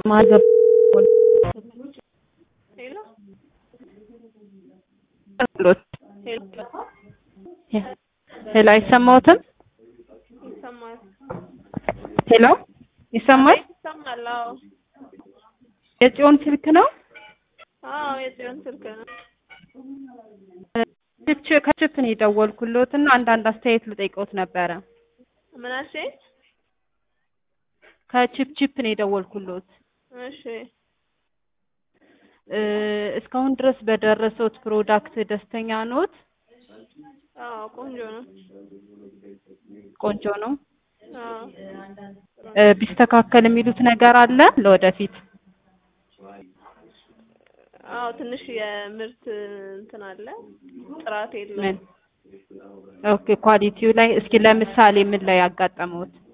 ማገብ ሄሎ ሄሎ አይሰማዎትም? ይሰማል ሄሎ ይሰማል? ይሰማል። አዎ የጽዮን ስልክ ነው? አዎ የጽዮን ስልክ ነው። ችፕ ከችፕ ነው የደወልኩሎት እና አንዳንድ አስተያየት ልጠይቅዎት ነበረ። ምን አልሽኝ? ከችፕ ችፕ ነው የደወልኩሎት። እሺ እ እስካሁን ድረስ በደረሰዎት ፕሮዳክት ደስተኛ ኖት? አዎ ቆንጆ ነው። ቆንጆ ነው። አዎ እ ቢስተካከል የሚሉት ነገር አለ ለወደፊት? አዎ ትንሽ የምርት እንትን አለ ጥራት ምን? የለውም። ኦኬ ኳሊቲው ላይ እስኪ ለምሳሌ ምን ላይ ያጋጠመዎት?